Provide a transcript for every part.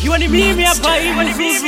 ikiwa ni mimi hapa hivi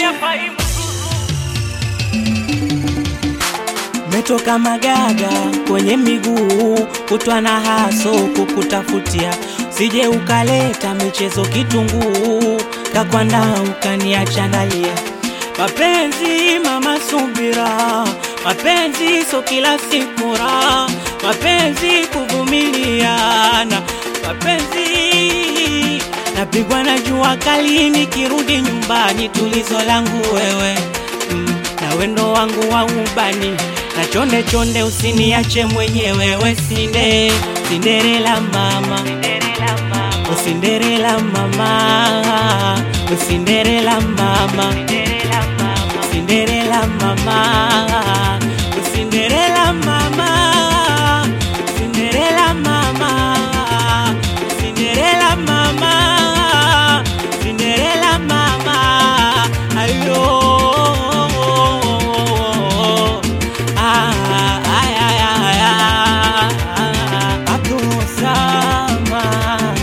Metoka magaga kwenye miguu, kutwa na haso kukutafutia, sije ukaleta michezo kitunguu, kakwanda ukaniacha nalia. Mapenzi mama, subira, mapenzi so kila siku raha, mapenzi kuvumiliana, mapenzi napigwa na jua kali, nikirudi nyumbani tulizo langu wewe mm, na wendo wangu wa ubani na chonde chonde, usiniache mwenyewe, we sinde Cinderella mama, Oh, Cinderella mama, Oh, Cinderella mama, Cinderella mama, Oh, Cinderella mama, Cinderella mama, Cinderella mama, Cinderella mama, ayo. Ah, ay, ay, ay, ay, Abdul Samad.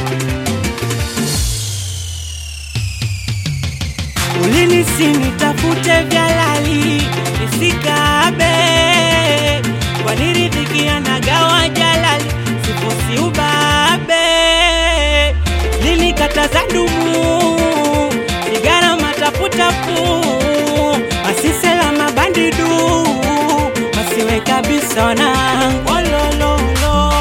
Ulinisi nitafute vya lali nisikabe, waniridhikia na gawa jalali sifosi ubabe, lilikataza dumu sigara mataputapu masisela mabandidu masiwe kabisa wanangu olololo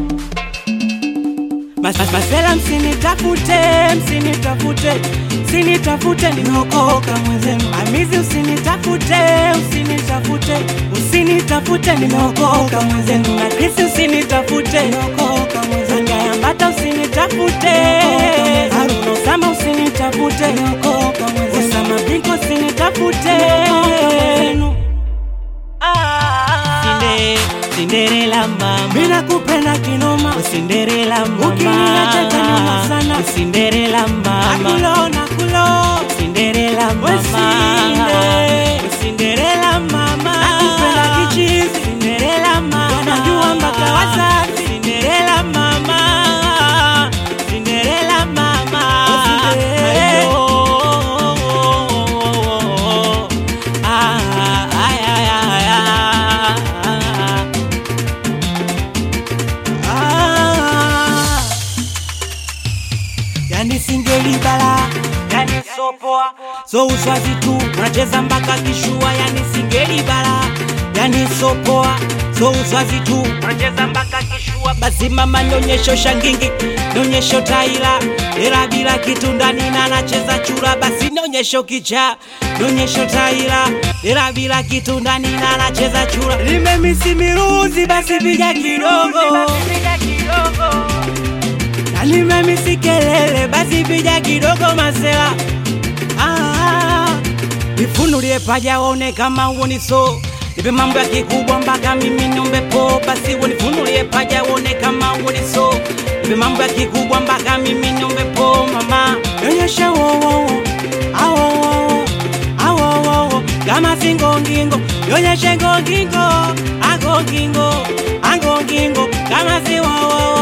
Mas, mas, masela msinitafute, msinitafute, msinitafute, nimeokoka mwenzenu. Amizi usinitafute, usinitafute, usinitafute, nimeokoka mwenzenu. Na Krisi usinitafute, nimeokoka mwenzenu. Ngayambata usinitafute, Haruna Osama usinitafute, nimeokoka mwenzenu. Osama Binko usinitafute, mwenzenu. Sinde, Cinderella mama, mina kupenda kinoma, Cinderella mama, ukiniacha taniuma sana, Cinderella mama, nakulo nakulo, Cinderella mama, Cinderella mama, nakupenda kichizi, Cinderella mama, wanajua mpaka wazazi, Cinderella mama, Cinderella mama, Ayo. Ah, ay, ay, ay, ay. Ah. Yani singeli bala, yani sopoa, so uswazi tu unacheza mpaka kishua, yani singeli bala, yani sopoa, so uswazi tu unacheza mpaka kishua. Basi mama, nyonyesho shangingi, nyonyesho taila, ila bila kitu ndani na nacheza chura. Basi nyonyesho kicha, nyonyesho taila, ila bila kitu ndani na nacheza chura. Limemisi miruzi, basi piga kidogo na nimemisi kelele, basi piga kidogo masela. Ah, nifunulie paja waone kama uoni so nipe mambo ya kikubwa mpaka mimi niombe po, basi unifunulie paja waone kama uoni so nipe mambo ya kikubwa mpaka mimi niombe po, mama nyonyesha wowo awowo awowo kama singongingo nyonyeshe ngongingo agongingo agongingo kama si wowo